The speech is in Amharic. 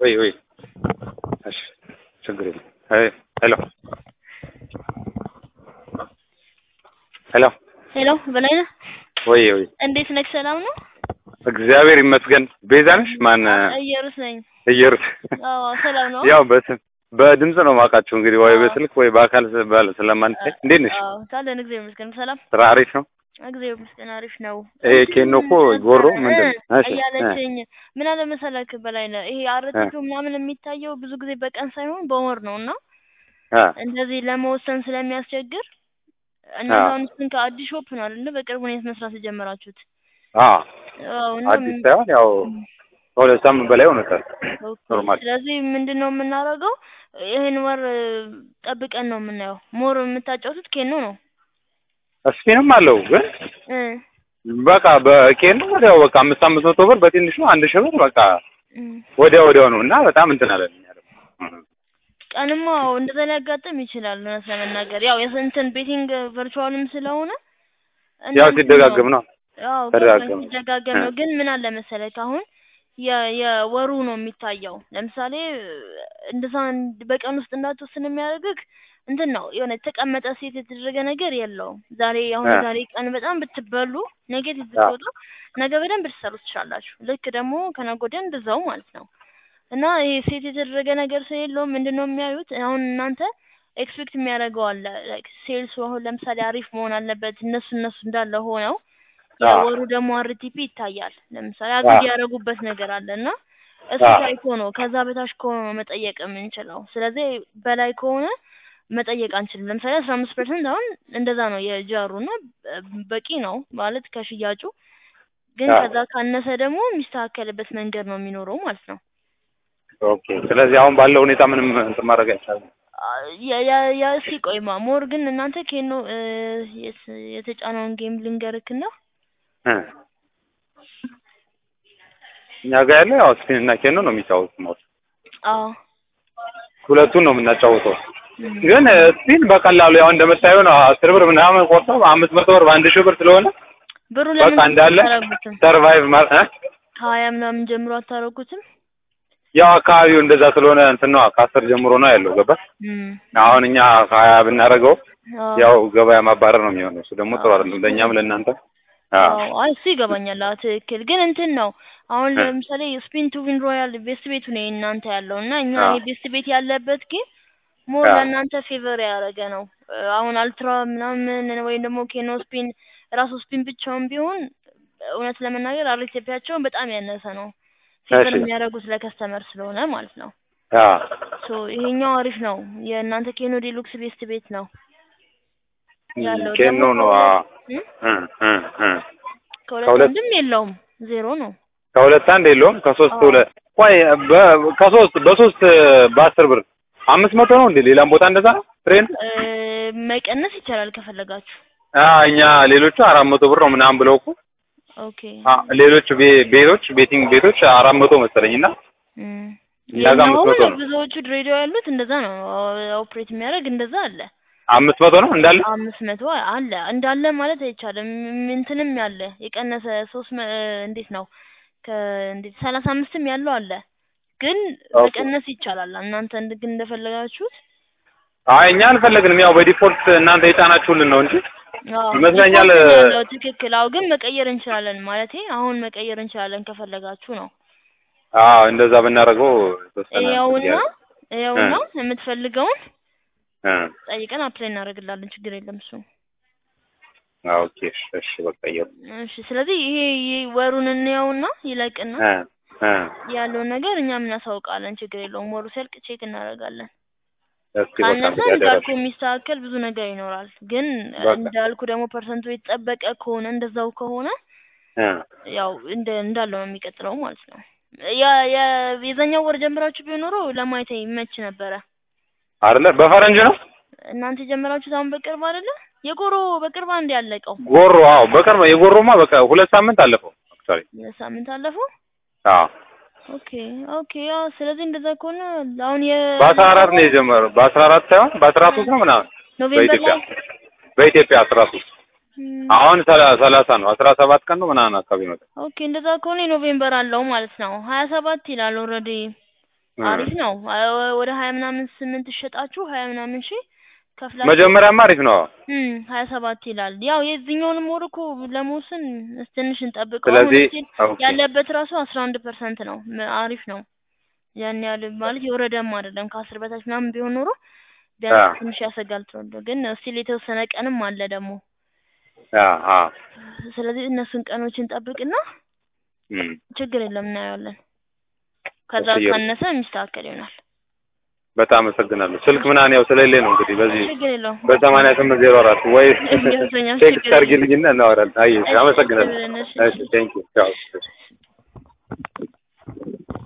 ወይ ወይ እሺ ችግር የለም አይ ሄሎ ሄሎ ሄሎ በላይነህ ወይ ወይ እንዴት ነህ? ሰላም ነው? እግዚአብሔር ይመስገን ቤዛ ነሽ ማን እየሩስ ነኝ። እየሩስ አዎ ሰላም ነው? ያው በስም በድምጽ ነው የማውቃችሁ እንግዲህ ወይ በስልክ ወይ በአካል ባለ ስለማንታይ እንዴት ነሽ አዎ ታለን እግዚአብሔር ይመስገን ሰላም ስራ አሪፍ ነው እግዚአብሔር ይመስገን አሪፍ ነው። ይሄ ኬኖ እኮ ጎሮ ምንድን ነው? እሺ እያለችኝ ምን አለ መሰለክ በላይነህ ይሄ አርቲቱ ምናምን የሚታየው ብዙ ጊዜ በቀን ሳይሆን በወር ነው እና አ እንደዚህ ለመወሰን ስለሚያስቸግር እናንተ አሁን እሱን ከአዲስ ሾፕ ነው አይደለ በቅርቡ ነው መስራት የጀመራችሁት? አ አዎ እና አዲስ ሳይሆን ያው ከሁለት ሳምንት በላይ ሆኖታል። ኦኬ። ኖርማል ስለዚህ ምንድን ነው የምናደርገው? ይህን ወር ጠብቀን ነው የምናየው። ሞር የምታጫውቱት ኬኖ ነው ስፒንም አለው ግን እ በቃ በኬኖ ወዲያው በቃ አምስት አምስት መቶ ብር በትንሹ አንድ ሺህ ብር በቃ እ ወዲያ ወዲያው ነው እና በጣም እንትን አለን እኛ ደግሞ ቀንማ አዎ እንደዛ ሊያጋጥም ይችላል። እውነት ለመናገር ያው የስንትን ቤቲንግ ቨርቹዋልም ስለሆነ ያው እናንተ ሲደጋግም ነው አዎ ተደጋገመ። ገባኝ፣ ሲደጋገም ነው። ግን ምን አለ መሰለህ አሁን የ- የወሩ ነው የሚታየው። ለምሳሌ እንደዛ እንድ- በቀን ውስጥ እንዳትወስን የሚያደርግህ እንትን ነው የሆነ የተቀመጠ ሴት የተደረገ ነገር የለውም። ዛሬ አሁን አ። ዛሬ ቀን በጣም ብትበሉ ኔጌቲቭ አ። ብትወጣ ነገ በደንብ ልትሰሩ ትችላላችሁ። ልክ ደግሞ ከነገ ወዲያ እንደዛው ማለት ነው። እና ይሄ ሴት የተደረገ ነገር ስለሌለው ምንድን ነው የሚያዩት? አሁን እናንተ ኤክስፔክት የሚያደርገው አለ ላይክ ሴልሱ አሁን ለምሳሌ አሪፍ መሆን አለበት። እነሱ እነሱ እንዳለ ሆነው አ። የወሩ ደግሞ አርቲፒ ይታያል። ለምሳሌ አግድ ያደረጉበት ነገር አለ እና እሱ አ። ታይቶ ነው ከዛ በታች ከሆነ ነው መጠየቅ የምንችለው። ስለዚህ በላይ ከሆነ መጠየቅ አንችልም። ለምሳሌ አስራ አምስት ፐርሰንት አሁን እንደዛ ነው የጃሩ እና በቂ ነው ማለት ከሽያጩ ግን አ። ከዛ ካነሰ ደግሞ የሚስተካከልበት መንገድ ነው የሚኖረው ማለት ነው። ኦኬ ስለዚህ አሁን ባለው ሁኔታ ምንም እንትን ማድረግ አይቻልም። ያ- ያ- ያ እስኪ ቆይማ ሞር ግን እናንተ ኬኖ እ፣ የስ- የተጫነውን ጌም ልንገርክና እ እኛ ጋር ያለው ያው ስፒን እና ኬኖ ነው የሚጫወቱት ነው አዎ ሁለቱን ነው የምናጫውተው። እም። ግን ስፒን በቀላሉ ያው እንደምታየው ነው አስር ብር ምናምን ቆርጠው አምስት መቶ ብር በአንድ ሺህ ብር ስለሆነ ብሩ በቃ ለምን እንዳለ አታረጉትም? ሰርቫይቭ ማለት እ? ከሀያ ምናምን ጀምሮ አታረጉትም? ያው አካባቢው እንደዛ ስለሆነ እንትን ነው ከአስር ጀምሮ ነው ያለው ገባ እም። አሁን እኛ ከሀያ ብናደርገው አዎ። ያው ገበያ ማባረር ነው የሚሆነው። እሱ ደግሞ ጥሩ አዎ። አይደለም ለእኛም ለእናንተ። አዎ አዎ አይ እሱ ይገባኛል። አዎ ትክክል። ግን እንትን ነው አሁን እ። ለምሳሌ ስፒን ቱ ዊን ሮያል ቤስት ቤቱ ነው እናንተ ያለው እና እኛ አዎ። ይሄ ቤስት ቤት ያለበት ግን ሞር አዎ። ለእናንተ ፌቨር ያደረገ ነው። እ፣ አሁን አልትራ ምናምን ወይም ደግሞ ኬኖ ስፒን ራሱ ስፒን ብቻውን ቢሆን እውነት ለመናገር አርቴፒያቸውን በጣም ያነሰ ነው። ፌቨር እሺ። የሚያደርጉት ለከስተመር ስለሆነ ማለት ነው። አዎ ሶ ይሄኛው አሪፍ ነው። የእናንተ ኬኖ ዴሉክስ ቤስት ቤት ነው ያለው ኬኖ ደግሞ ነው። አዎ እ? እ እ እ ከሁለት ከሁለት- አንድም የለውም ዜሮ ነው። ከሁለት አንድ የለውም ከሶስት አዎ። ሁለት ቆይ በ- ከሶስት በሶስት በአስር ብር አምስት መቶ ነው እንዴ? ሌላም ቦታ እንደዛ ነው ትሬን? እ፣ መቀነስ ይቻላል ከፈለጋችሁ። አ እኛ ሌሎቹ አራት መቶ ብር ነው ምናምን ብለው እኮ ኦኬ አ ሌሎቹ ቤ- ቤቶች ቤቲንግ ቤቶች አራት መቶ መሰለኝ እና እም። እኛ ጋር አምስት መቶ ነው። ብዙዎቹ ድሬዳዋ ያሉት እንደዛ ነው ኦፕሬት የሚያደርግ እንደዛ አለ። አምስት መቶ ነው እንዳለ አምስት መቶ አለ እንዳለ ማለት አይቻልም። ም- እንትንም ያለ የቀነሰ ሶስት መ- እንዴት ነው ከእንዴት ሰላሳ አምስትም ያለው አለ። ግን ኦኬ። መቀነስ ይቻላል። እናንተ እንድ- ግን እንደፈለጋችሁት አይ እኛ አልፈለግንም። ያው በዲፎልት እናንተ የጫናችሁልን ነው እንጂ አዎ፣ ይመስለኛል፣ ዲፎልት ነው እ- ያለው ትክክል። አዎ ግን መቀየር እንችላለን ማለቴ አሁን መቀየር እንችላለን ከፈለጋችሁ ነው። አዎ እንደዛ ብናደርገው የተወሰነ ይኸውና ያለ- ይኸውና የምትፈልገውን እ ጠይቀን አፕላይ እናደርግላለን። ችግር የለም እሱ። አዎ ኦኬ እሺ እሺ በቃ ይኸው እሺ ስለዚህ ይሄ ይሄ ወሩን እንየውና ይለቅና እ እ ያለውን ነገር እኛም እናሳውቃለን። ችግር የለውም። ወሩ ሲያልቅ ቼክ እናደርጋለን። እስኪ በቃ ካነሰ እንግዲህ እንዳልኩ አደራችሁ። የሚስተካከል ብዙ ነገር ይኖራል። ግን በቃ። እንዳልኩ ደግሞ ፐርሰንቱ የተጠበቀ ከሆነ እንደዛው ከሆነ እ ያው እንደ እንዳለው ነው የሚቀጥለው ማለት ነው። ያ ያ የዛኛው ወር ጀምራችሁ ቢሆን ኖሮ ለማየት ይመች ነበረ። አይደለ በፈረንጅ ነው እናንተ የጀመራችሁት አሁን በቅርብ አይደለ? የጎሮ በቅርብ አንድ ያለቀው ጎሮ አዎ በቅርብ የጎሮማ በቃ ሁለት ሳምንት አለፈው አክቹዋሊ ሳምንት አለፈው። አዎ ኦኬ ኦኬ። ያው ስለዚህ እንደዛ ከሆነ አሁን የ በአስራ አራት ነው የጀመረው በአስራ አራት ሳይሆን በአስራ ሶስት ነው ምናምን ኖቬምበር በኢትዮጵያ ላይ በኢትዮጵያ አስራ ሶስት ም፣ አሁን ሰላ- ሰላሳ ነው አስራ ሰባት ቀን ነው ምናምን አካባቢ ነው ኦኬ እንደዛ ከሆነ ኖቬምበር አለው ማለት ነው። ሀያ ሰባት ይላል ኦልሬዲ አሪፍ ነው። አ- ወደ ሀያ ምናምን ስምንት ሸጣችሁ ሀያ ምናምን ሺ ከፍላችሁ መጀመሪያማ አሪፍ ነው። እም ሀያ ሰባት ይላል። ያው የዚህኛውንም ወር እኮ ለመወሰን ትንሽ እንጠብቀው። ስለዚህ አሁን እስቲል ኦኬ ያለበት ራሱ አስራ አንድ ፐርሰንት ነው። ም- አሪፍ ነው። ያን ያህል ማለት የወረደም አይደለም። ከአስር በታች ምናምን ቢሆን ኖሮ አ ቢያንስ ትንሽ ያሰጋል ተወልዶ ግን እስቲል የተወሰነ ቀንም አለ ደግሞ። አ አ ስለዚህ እነሱን ቀኖች እንጠብቅና እም ችግር የለም እናየዋለን። ከዛ እሺ፣ እየሩ- ካነሰ የሚስተካከል ይሆናል። በጣም አመሰግናለሁ። ስልክ ምናምን ያው ስለሌለ ነው እንግዲህ በዚህ ችግር የለውም። በሰማንያ ስምንት ዜሮ አራት ወይ እንዲያውሰኛም ቴክስት ችግር የለም። አድርጊልኝና እናወራለን። አይ እሺ፣ አመሰግናለሁ። እሺ፣ እሺ ቴንክ ዩ ቻው።